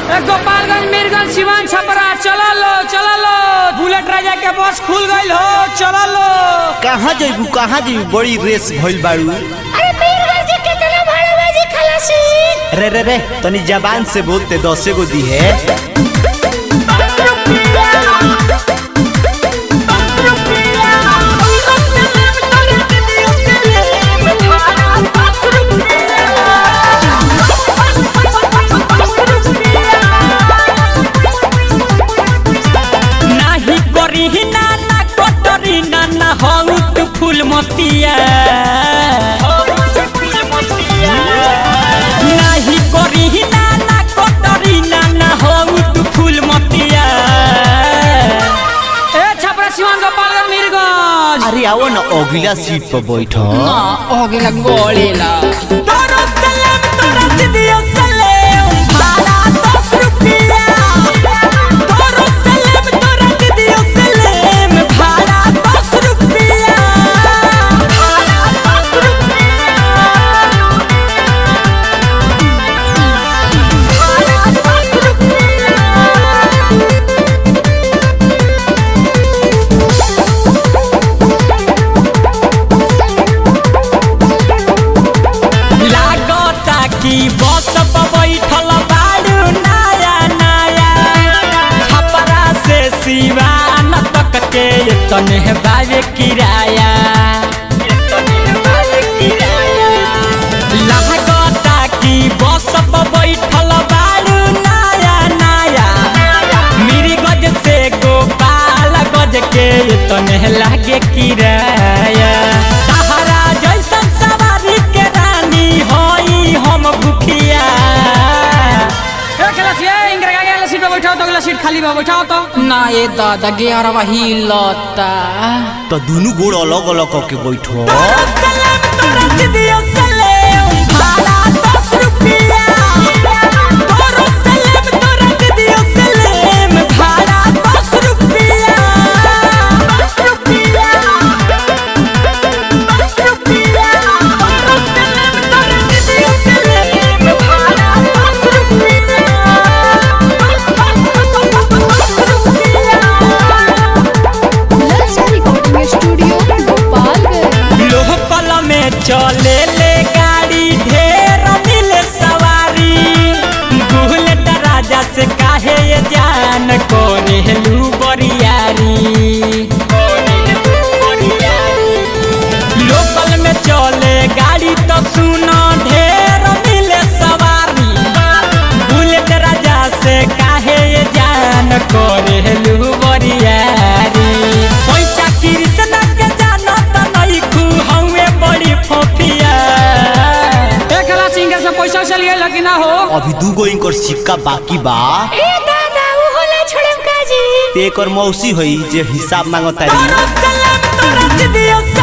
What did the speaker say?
ए, गोपालगंज मीरगंज सिवान छपरा चला लो चला लो बुलेट राजा के बस खुल गईल हो चला लो कहाँ जइबू कहाँ जइबू बड़ी रेस भइल बाड़ू अरे मीरगंज के कितना भाड़ा बाजी खलासी रे रे रे तनी जबान से बोलते दसे गो दी है नाही करी ना ना कटरी ना ना हऊ तू फूल मतिया नाही करी ना ना कटरी ना ना हऊ तू फूल मतिया ए छपरा सिवान गोपालगंज मीरगंज अरे आओ ना अगला सीट पर बैठो होगेला गोलेला तोरो सलेम तोरा दिदियो सलेम भाड़ा दस रुपया तोरो सलेम तोरा दिदियो सलेम भाड़ा दस रुपया भाड़ा दस रुपया भाड़ा दस रुपया लागता कि बस पर बैठल बाड़ू नया नया छपरा से सिवान तक के तने बावे किराया लागता कि बस पर बैठल बाड़ू नया नया मेरी गज से गोपाल गज के तने लागे किराया तहरा जैसन सवारी के रानी होई हम भूखिया सीट पे बैठाओ तो अगला सीट खाली बा बैठाओ तो ना ये दादा ग्यारह ही लौटा तो दोनों गोड़ अलग अलग करके बैठो सलेम तोरा दिदियो सलेम भाड़ा दस रुपया तोरो सलेम तोरा दिदियो सलेम भाड़ा दस रुपया दस रुपया दस रुपया तोरो सलेम तोरा दिदियो सलेम भाड़ा दस रुपया ललचा रिकॉर्डिंग स्टूडियो गोपालगंज लोकल में चले ले गाड़ी ढेर मिले सवारी बुलेट राजा से काहे ये जान कोने लू बरियारी लोकल में चले गाड़ी तो सुनो ढेर मिले सवारी बुलेट राजा से काहे ये जान कोने लू बरियारी पैसा कृष्ण के जानो त नहीं खू हवे बड़ी फोफिया एक कला सिंगर से पैसा चल गया कि ना हो अभी दू गो इनकर सिक्का बाकी बा ए दादा वो होला छोड़म काजी ते एकर मौसी होई जे हिसाब मांगतारी तोरा सलाम तोरा दिदियो